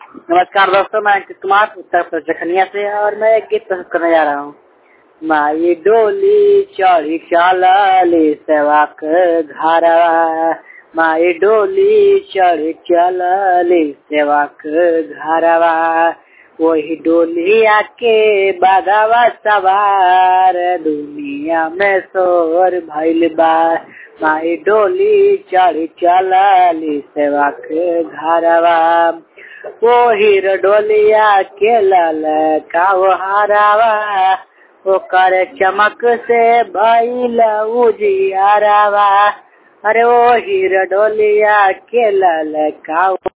नमस्कार दोस्तों मैं अंकित कुमार उत्तर प्रदेश जखनिया से और मैं एक गीत प्रस्तुत करने जा रहा हूँ माई डोली चढ़ी चलली सेवाक घरवा माई डोली चढ़ी चलली सेवाक घरवा वही डोलिया के बागवा सवार दुनिया में शोर भइल बा माई डोली चढ़ी चलली सेवाक घरवा ओहिर डोलिया के लल काव हरावा ओकर चमक से भइल उजियारावा अरे ओहिर डोलिया के लल काव